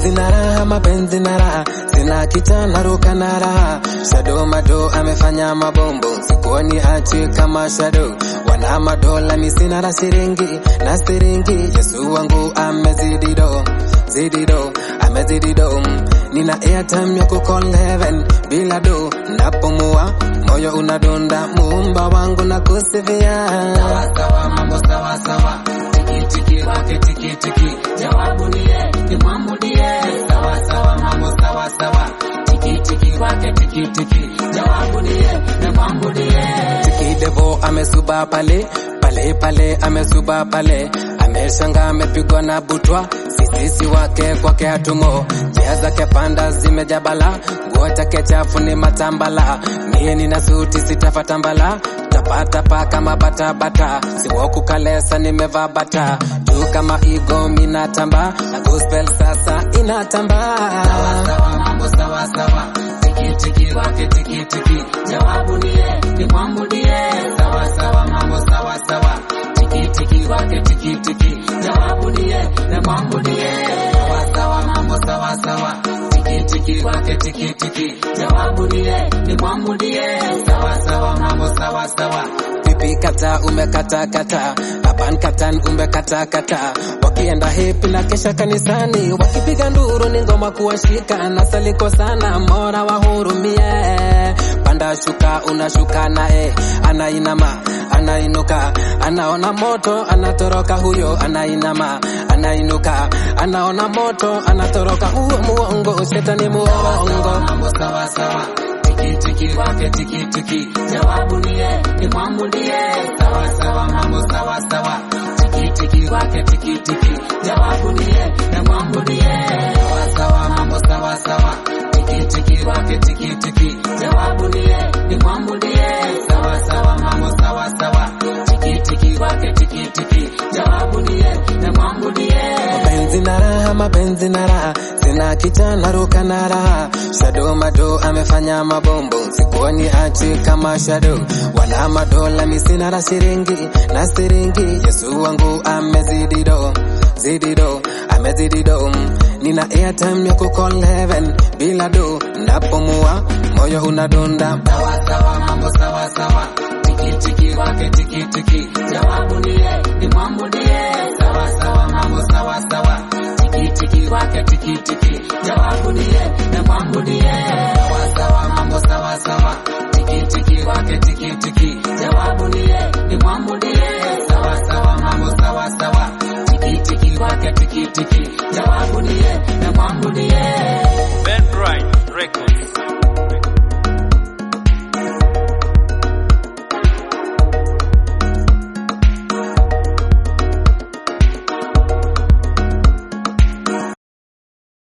mapenzi na raha, mapenzi na raha, sina kita naruka na raha. Shado mado amefanya mabombo, sikuoni achi kama Shado. Wana madola mi sina na siringi na siringi, Yesu wangu amezidi do zidi do amezidi do. Nina airtime ya kucall heaven bila do, napomua moyo unadunda, muumba wangu na kusifia. sawa sawa, mambo sawa sawa, tiki tiki wake tiki tiki, jawabu ni ye, nimwambudie. Sawa sawa, mambo sawa sawa, tiki tiki wake tiki tiki, jawabu ni ye, nimwambudie. Kidevo amesuba pale pale pale, amesuba pale, ameshanga amepigwa na butwa, sisisi wake kwake hatumo, njia zake panda zimejabala, nguo chake chafu ni matambala, mie nina suti sitafatambala tapata pa kama batabata, siwoku kalesa nimevaa bata, juu kama igo minatamba, na gospel sasa inatamba. Sawa sawa, mambo sawa sawa, tiki tiki wake tiki tiki, jawabu ni ye, nimwambudie. Sawa sawa, mambo sawa sawa, tiki tiki wake tiki tiki, jawabu ni ye, nimwambudie. Sawa sawa, mambo sawa sawa, tiki tiki wake tiki tiki, jawabu ni ye, nimwambudie. Sawa sawa, mambo sawa sawa. Pipi kata umekata kata, aban katan umekata kata, wakienda hepi na kesha kanisani, wakipiga nduru ni ngoma kuwashika, na saliko sana mora wahurumie, panda shuka unashuka naye, anainama anainuka, anaona moto anatoroka, huyo anainama anainuka, anaona moto anatoroka, huo muongo, shetani muongo. mambo sawa sawa, tiki tiki wake tiki tiki, jawabu ni ye, nimwambudie. Sawa sawa, mambo sawa sawa, tiki tiki wake tiki tiki, jawabu ni ye, nimwambudie. Sawa sawa, mambo sawa sawa, tiki tiki wake tiki tiki, jawabu ni ye, nimwambudie. Sawa sawa, mambo sawa sawa, tiki tiki wake tiki tiki, jawabu ni ye, nimwambudie. mapenzi na raha, mapenzi na raha, sina kita naruka na raha. Shado mado amefanya mabombo, sikuoni achi kama Shado. Wana madola mi sina na siringi na siringi, Yesu wangu amezidi do zidi do amezidi do. Nina airtime ya kucall heaven bila do, napomua moyo unadunda. sawa sawa, mambo sawa sawa, tiki tiki wake tiki tiki, jawabu ni ye, nimwambudie. Sawa sawa, mambo sawa sawa, tiki tiki wake tiki tiki, jawabu ni ye, nimwambudie. Sawa sawa, mambo